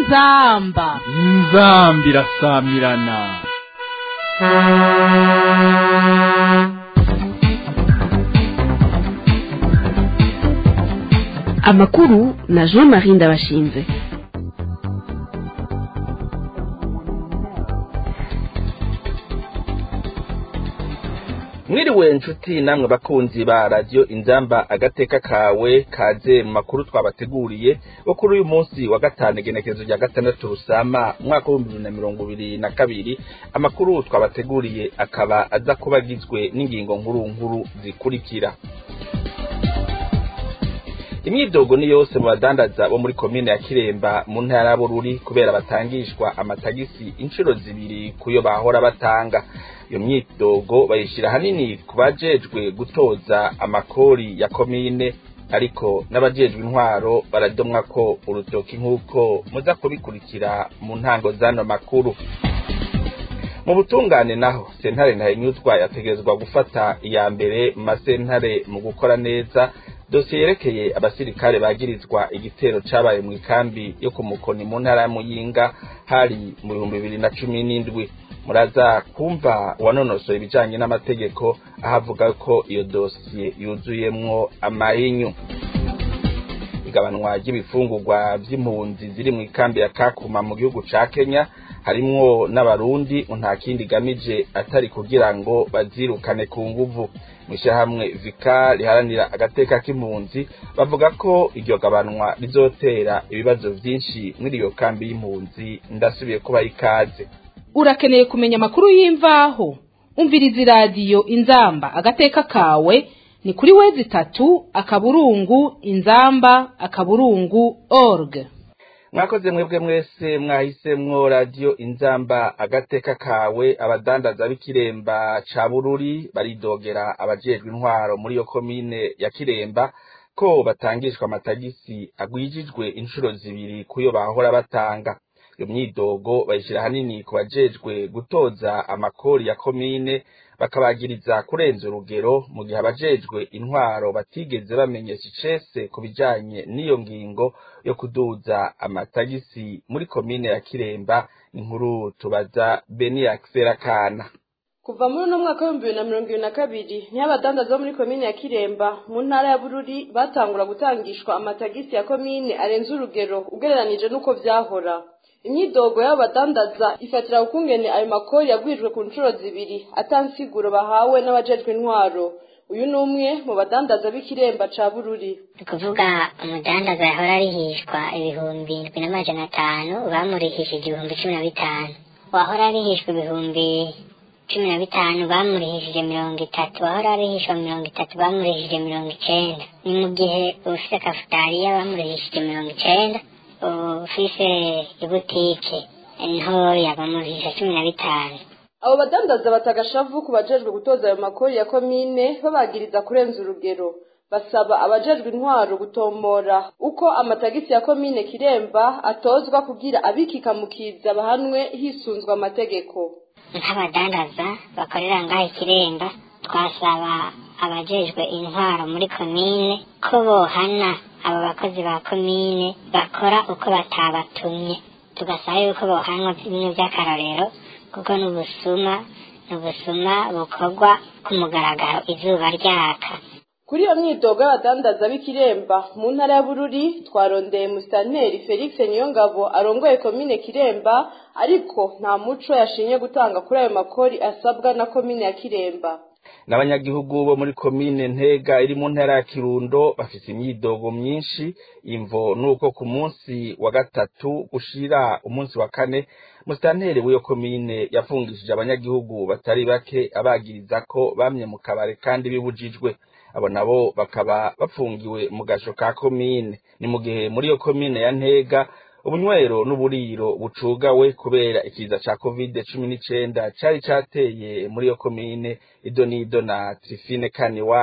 inzamba inzambi irasamirana amakuru na jean marie ndabashinze mwiriwe nshuti namwe bakunzi ba radiyo inzamba agateka kawe kaze mu makuru twabateguriye bo kuri uyu munsi wa gatanu igenekerezo rya gatandatu rusama umwaka w'ibihumbi bibiri na mirongo ibiri na kabiri amakuru twabateguriye akaba aza kuba agizwe n'ingingo nkuru nkuru zikurikira imyidogo ni yose mu badandaza bo muri komine ya kiremba mu ntara ya bururi kubera batangishwa amatagisi inshuro zibiri kuyo bahora batanga iyo myidogo bayishyira ahanini ku bajejwe gutoza amakori ya komine ariko n'abajejwe intwaro baradomwa ko urutoki nk'uko muza kubikurikira mu ntango z'ano makuru mu butungane naho sentare ntahinyuzwa yategerezwa gufata iya mbere mu masentare mu gukora neza dosiye yerekeye abasirikare bagirizwa igitero cabaye mu ikambi yo ku mukoni mu ntara ya muyinga hari mu bihumbi bibiri na cumi n'indwi muraza kumva uwanonosoye ibijanye n'amategeko aho avuga ko iyo dosiye yuzuyemwo amahinyu igabanwa ry'ibifungurwa vy'impunzi ziri mu ikambi ya kakuma mu gihugu ca kenya harimwo n'abarundi nta kindi igamije atari kugira ngo bazirukane ku nguvu mw'ishyirahamwe vika riharanira agateka k'impunzi bavuga ko iryo gabanwa rizotera ibibazo vyinshi muri iyo kambi y'impunzi ndasubiye kubaha ikaze urakeneye kumenya amakuru y'imvaho umviriza iradiyo inzamba agateka kawe ni kuri wezi itatu akaburungu inzamba akaburungu org mwakoze mwebwe mwese mwahisemwo radiyo inzamba agateka kawe abadandaza b'ikiremba ca bururi baridogera abajejwe intwaro muri iyo komine ya kiremba ko batangishwa amatagisi agwijijwe inshuro zibiri kuyo bahora batanga iyo myidogo bayishyira ahanini ku bajejwe gutoza amakori ya komine bakabagiriza kurenza urugero mu gihe abajejwe intwaro batigeze bamenyesha icese ku bijanye n'iyo ngingo yo kuduza amatagisi muri komine ya kiremba inkuru tubaza beniyakisera kana kuva muri uno mwaka w'ibihumbi bibiri na mirongo ibiri na kabiri niho abadandaza bo muri komine ya kiremba mu ntara ya bururi batangura gutangishwa amatagisi ya komine arenze urugero ugereranije n'uko vyahora imyidogo y'abo badandaza ifatira ukungene ayo makori yagwijwe ku nshuro zibiri atansiguro bahawe n'abajejwe intwaro uyu ni umwe mu badandaza b'ikiremba ca bururi ni ukuvuga umudandaza yahora arihishwa ibihumbi indwi n'amajana atanu bamurihishije ibihumbi cumi na bitanu wahora arihishwa ibihumbi cumi na bitanu bamurihishije mirongo itatu wahora arihishwa mirongo itatu bamurihishije mirongo icenda ni mu gihe ufise kafutariya bamurihishije mirongo icenda ufise ibutike ntoya bamurihisha cumi na bitanu abo badandaza batagashavu ku bajejwe gutoza ayo makori ya komine babagiriza kurenza urugero basaba abajejwe intwaro gutombora uko amatagisi ya komine kiremba atozwa kugira abikikamukiza bahanwe hisunzwe amategeko nk'abadandaza bakorera ngaho ikiremba twasaba abajejwe intwaro muri komine ko bohana abo bakozi ba komine bakora uko batabatumye tugasaba yuko bohanwa bimwe by'akarorero kuko n'ubusuma n'ubusuma bukorwa ku mugaragaro izuba ryaka kuri iyo myidogo y'abadandaza b'ikiremba mu ntara ya bururi twarondeye musitanteri felix niyongabo arongoye komine kiremba ariko nta muco yashinye gutanga kuri ayo makori asabwa na komine ya kiremba n'abanyagihugu bo muri komine ntega iri mu ntara ya kirundo bafite imyidogo myinshi imvo nuko ku munsi wa gatatu gushira umunsi wa kane musitanteri w'iyo komine yafungishije abanyagihugu batari bake abagiriza ko bamye mu kabare kandi bibujijwe abo nabo bakaba bafungiwe mu gasho ka komine ni mu gihe muri iyo komine ya ntega ubunywero n'uburiro bucugawe kubera ikiza ca covid cumi n'icenda cari cateye muri iyo komine ido n'ido na trifine kani wabo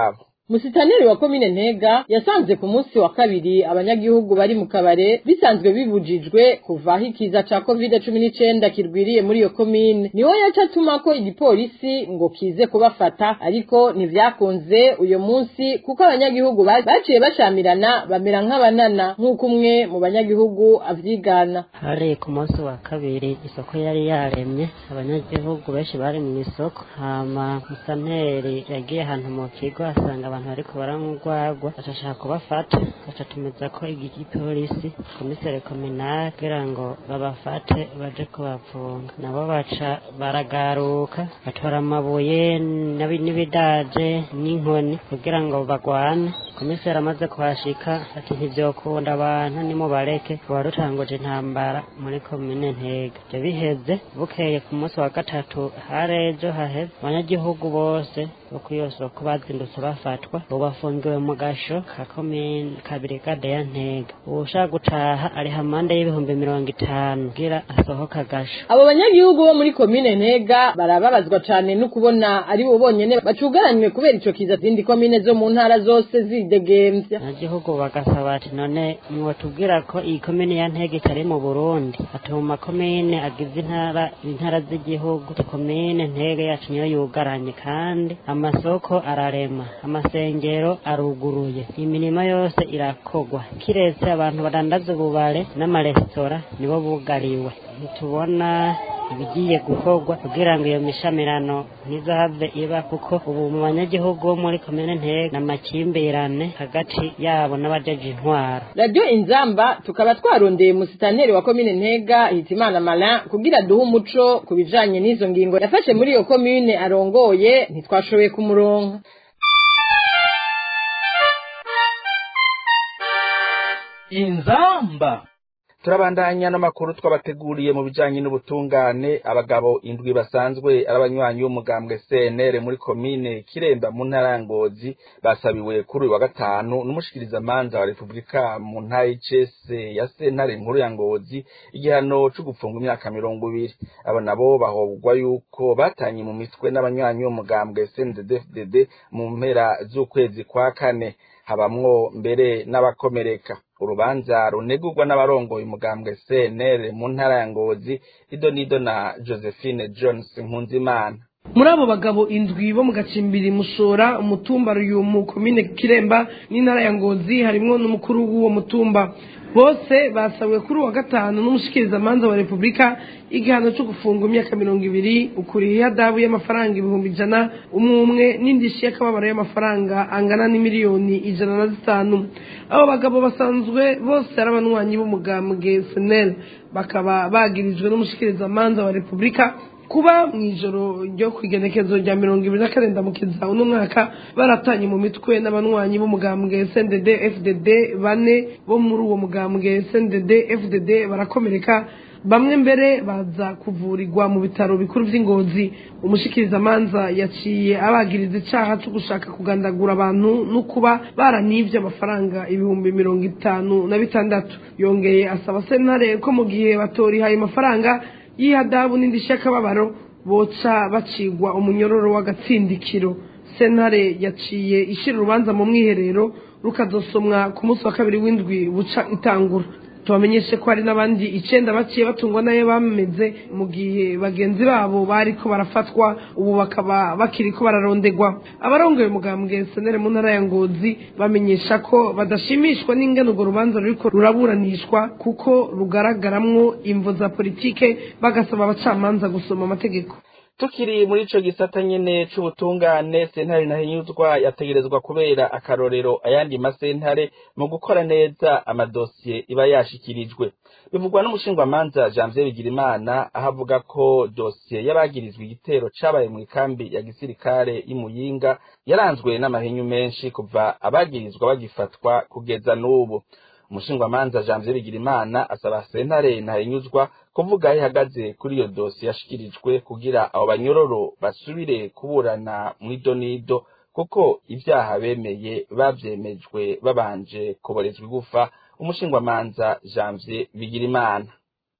musitaneri wa komine ntega yasanze ku munsi wa kabiri abanyagihugu bari mu kabare bisanzwe bibujijwe kuva aho ikiza ca covid cumi n'icenda kirwiriye muri iyo komine niwe yaca atumako igipolisi ngo kize kubafata ariko ntivyakunze uyo munsi kuko abanyagihugu ba- baciye bashamirana bamera nk'abanana nk'uko umwe mu banyagihugu avyigana hari ku munsi wa kabiri isoko yari yaremye abanyagihugu benshi bari mu isoko hama musanteri yagiye ahantu mu kigo asanga abantu bariko baranywa urwagwa ashashaka kubafata aca tumiza ko igipolisi komisere kominari kugira ngo babafate baje kubapfunga nabo baca baragaruka batwara amabuye n'abi- n'ibidaje n'inkoni kugira ngo bagwane komiseri amaze kuhashika ati ntivyokunda abantu nimubareke warutanguje intambara muri komine ntega ivyo biheze bukeye ku munsi wa gatatu harejo haheze abanyagihugu bose bo ku iyo soko bazindutse bafatwa ubu bafungiwe mu gasho ka komine ka birigade ya ntega uwushaka gutaha ari hamande y'ibihumbi mirongo itanu kugira asohoke agasho abo banyagihugu bo muri komine ntega barababazwa cane no kubona ari bo bonyene bacugaranywe kubera ico kiza zindi komine zo mu ntara zose zidegemvya abanyagihugu bagasaba ati none mwotubwira ko iyi komine ya ntege itari mu burundi ati mu makomine agize intara intara z'igihugu komine ntege yacu niyo yugaranye kandi amasoko ararema amasengero aruguruye imirimo yose irakogwa kiretse abantu badandaza ububare n'amaresitora nibo bugariwe ntitubona ibigiye gukorwa kugira ngo iyo mishamirano ntizahave iba kuko ubu mu banyagihugu bo muri komine ntege n'amakimbirane hagati yabo n'abajeje intwaro radiyo inzamba tukaba twarondeye musitaneri wa komine ntega hitimana malin kugira duhe umuco ku bijanye n'izo ngingo yafashe muri iyo komine arongoye ntitwashoboye kumuronka inzamba turabandanya n'amakuru twabateguriye mu bijanye n'ubutungane abagabo indwi basanzwe ari abanywanyi b'umugambwe CNR muri komine Kiremba mu ntara ya Ngozi basabiwe kuri uyu wa gatanu n'umushikirizamanza wa Repubulika mu ntara y'Icese ya sentare nkuru ya Ngozi igihano co gupfunga imyaka mirongo ibiri abo nabo bahobwa yuko batanye mu mitwe n'abanywanyi b'umugambwe CNDD-FDD mu mpera z'ukwezi kwa kane habamwo mbere n'abakomereka urubanza runegurwa n'abarongoye umugambwe CNL mu ntara ya Ngozi ido nido na Josephine Jones Nkunzimana muri abo bagabo indwi bo mu gacimbiri mushora umutumba ruyumu komine kiremba n'intara ya ngozi harimwo n'umukuru w'uwo mutumba bose basabiwe kuri uwa gatanu n'umushikirizamanza wa repubulika igihano cyo gufunga imyaka mirongo ibiri ukuriye ihadabu y'amafaranga ibihumbi ijana umwe umwe n'indishyi y'akababaro y'amafaranga angana n'imiliyoni ijana na zitanu abo bagabo basanzwe bose ari abanywanyi b'umugambwe senel bakaba bagirijwe n'umushikirizamanza wa repubulika kuba mu ijoro ryo ku igenekezo rya mirongo ibiri na karindwi mukiza uno mwaka baratanye mu mitwe n'abanywanyi b'umugambwe SNDD FDD bane bo muri uwo mugambwe SNDD FDD barakomereka bamwe mbere baza kuvurirwa mu bitaro bikuru by'ingozi umushikirizamanza yaciye abagiriza icyaha cyo gushaka kugandagura abantu no kuba baranibye amafaranga ibihumbi mirongo itanu na bitandatu yongeye asaba sentare ko mu gihe batorihaye amafaranga y'ihadabu n'indishyi y'akababaro boca bacigwa umunyororo w'agatsindikiro sentare yaciye ishyira urubanza mu mwiherero rukazosomwa ku munsi wa kabiri w'indwi buca itangura tubamenyeshe ko hari n'abandi icenda baciye batungwa nayo bameze mu gihe bagenzi babo bariko barafatwa ubu bakaba bakiriko bararondegwa abarongoye umugambwe senere mu ntara ya ngozi bamenyesha ko badashimishwa n'ingene urwo rubanza ruriko ruraburanishwa kuko rugaragaramwo imvo za politike bagasaba abacamanza gusoma amategeko tukiri muri ico gisata nyene c'ubutungane sentare ntahinyuzwa yategerezwa kubera akarorero ayandi masentare mu gukora neza amadosiye iba yashikirijwe bivugwa n'umushingwamanza janvier bigirimana aho avuga ko dosiye y'abagirizwa igitero cabaye mu ikambi ya gisirikare y'imuyinga yaranzwe n'amahinyu menshi kuva abagirizwa bagifatwa kugeza n'ubu umushingwamanza janvier bigirimana asaba sentare ntahinyuzwa kuvuga aho ihagaze kuri iyo dosiye yashikirijwe kugira abo banyororo basubire kuburana mu idonido kuko ibyaha bemeye bavyemejwe babanje kuborezwa igufa umushingwamanza janvier bigirimana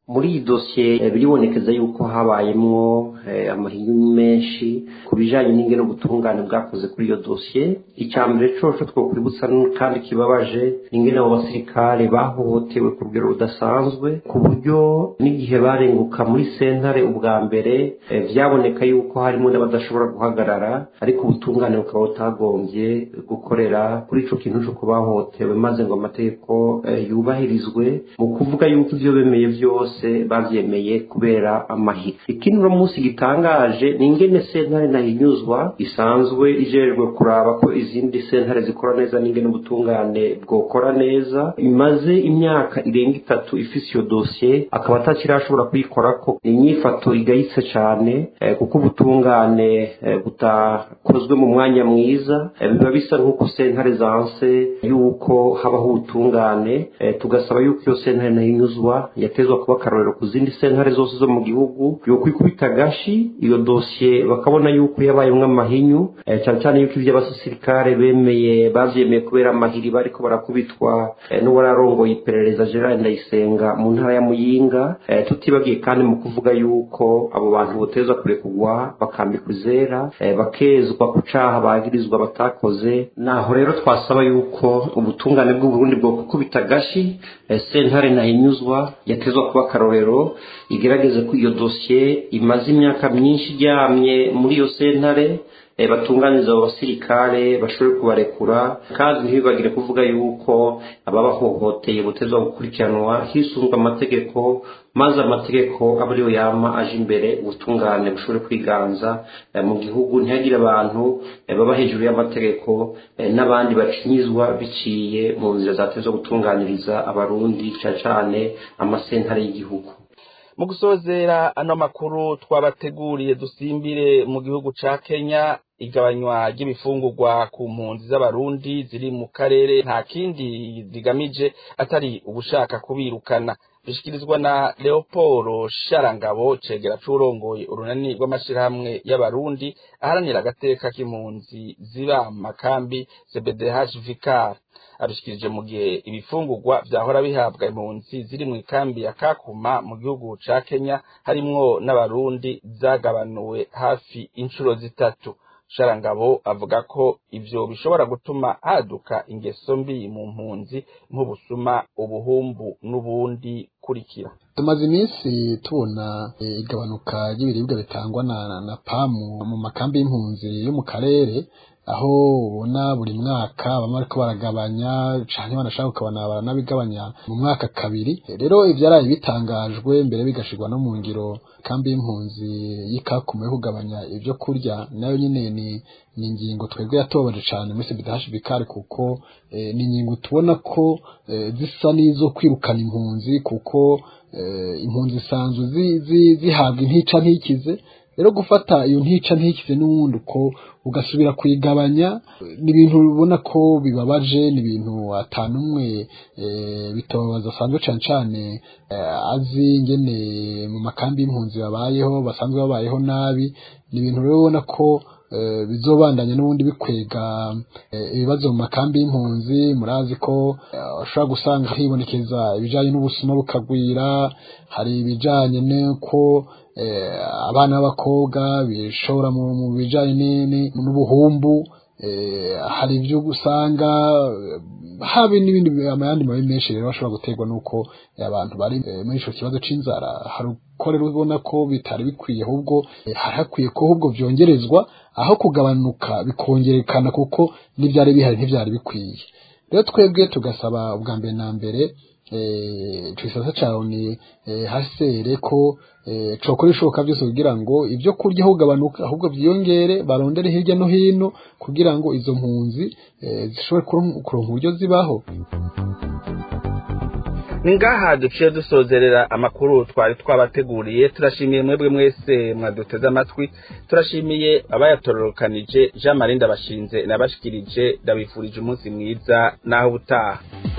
muri iyi dosiye biribonekeza yuko habayemwo amahinyu menshi ku bijanye n'ingene ubutungane bwakoze kuri iyo dosiye icya mbere coco twokwibutsa kandi kibabaje ingene abo basirikare bahohotewe ku rugero rudasanzwe ku buryo n'igihe barenguka muri sentare ubwa mbere vyaboneka yuko harimo n'abadashobora guhagarara ariko ubutungane bukaba butagombye gukorera kuri ico kintu co kubahohotewe maze ngo amategeko yubahirizwe mu kuvuga yuko ivyo bemeye vyose bose bavyemeye kubera amahiri ikindi uno munsi gitangaje ni ingene sentare nahinyuzwa isanzwe ijejwe kuraba ko izindi sentare zikora neza n'ingene ubutungane bwokora neza imaze imyaka irenga itatu ifise iyo dosiye akaba atakirashobora kuyikorako ni inyifato igayitse cane eh, kuko ubutungane eh, butakozwe mu mwanya mwiza eh, biba bisa nk'uko sentare zanse yuko habaho ubutungane eh, tugasaba yuko iyo sentare nahinyuzwa yatezwa kuba akarorero ku zindi sentare zose zo mu gihugu yokwikubita gashi iyo dosiye bakabona yuko yabayemwo amahinyu eh, cyane cyane yuko ivyo abasirikare bemeye bavyemeye kubera amahiri bariko barakubitwa eh, n'uwararongoye iperereza Gerard Ndayisenga mu ntara ya Muyinga eh, tutibagiye kandi mu kuvuga yuko abo bantu botezwa kurekugwa bakambikwa izera eh, bakezwa ku caha bagirizwa batakoze naho rero twasaba yuko ubutungane bw'u Burundi bwo kukubita gashi eh, sentare nahinyuzwa yatezwa kuba akarorero igerageze ko iyo dosiye imaze imyaka myinshi iryamye muri iyo sentare eh, batunganiza abo basirikare bashobore kubarekura kandi ntibibagire kuvuga yuko ababahohoteye butezwa gukurikiranwa hisunzwe amategeko maze amategeko aba ariyo yama aje imbere ubutungane bushobore kwiganza eh, mu gihugu ntihagire abantu eh, baba hejuru y'amategeko eh, n'abandi bacinyizwa biciye mu nzira zatezwa gutunganiriza abarundi cyane cyane amasentare y'igihugu mu gusozera ano makuru twabateguriye dusimbire mu gihugu ca Kenya igabanywa ry'ibifungurwa ku mpunzi z'abarundi ziri mu karere nta kindi zigamije atari ugushaka kubirukana bishikirizwa na Leoporo Sharangabo cegera curongoye urunani rw'amashirahamwe y'abarundi aharanira agateka k'impunzi ziba makambi CBDH Vicar abishikirije mu gihe ibifungurwa vyahora bihabwa impunzi ziri mu ikambi ya Kakuma mu gihugu ca Kenya harimwo n'abarundi zagabanuwe hafi inshuro zitatu Sharangabo avuga ko ivyo bishobora gutuma haduka ingeso mbi mu mpunzi nk'ubusuma ubuhumbu n'ubundi kurikira tumaze iminsi tubona igabanuka ry'ibiribwa bitangwa na, na pamu mu makambi y'impunzi yo mu karere aho ubona buri mwaka bamwe bariko baragabanya canke banashaka ukabona baranabigabanya mu mwaka kabiri rero ivyaraye bitangajwe mbere bigashirwa no mu ngiro kambi y'impunzi y'ikakume yo kugabanya ivyo kurya nayo nyene ni ni ingingo twebwe yatobaje cane muri CBDH Bikari kuko eh, ni ingingo tubona ko eh, zisa n'izo kwirukana impunzi kuko eh, impunzi zisanzwe zihabwa intica ntikize rero gufata iyo ntica ntikize n'ubundi uko ugasubira kuyigabanya ni ibintu ubona ko bibabaje ni ibintu atanumwe bitobaza asanzwe cane cane azi ngene mu makambi y'impunzi babayeho basanzwe babayeho nabi ni ibintu rero ubona ko bizobandanya n'ubundi bikwega ibibazo mu makambi y'impunzi murazi ko ushobora gusanga hibonekeza ibijanye n'ubusuma bukagwira hari ibijanye n'uko abana b'abakobwa bishora mu bijanye n'ubuhumbu hari ibyo usanga habe n'ibindi amayandi mabi menshi rero bashobora guterwa n'uko abantu bari muri ico kibazo c'inzara hari uko rero ubona ko bitari bikwiye ahubwo hari hakwiye ko ahubwo vyongerezwa aho kugabanuka bikongerekana kuko n'ivyari bihari ntivyari bikwiye rero twebwe tugasaba ubwa mbere na mbere ico gisata cawe ni hasere ko cokora ishoboka byose kugira ngo ibyo kurya aho gabanuka ahubwo vyiyongere barondere hirya no hino kugira ngo izo mpunzi zishobore kuronka uburyo zibaho ni ngaha duciye dusozerera amakuru twari twabateguriye turashimiye mwebwe mwese mwaduteze amatwi turashimiye abayatororokanije jean marie ndabashinze nabashikirije ndabifurije umunsi mwiza naho ubutaha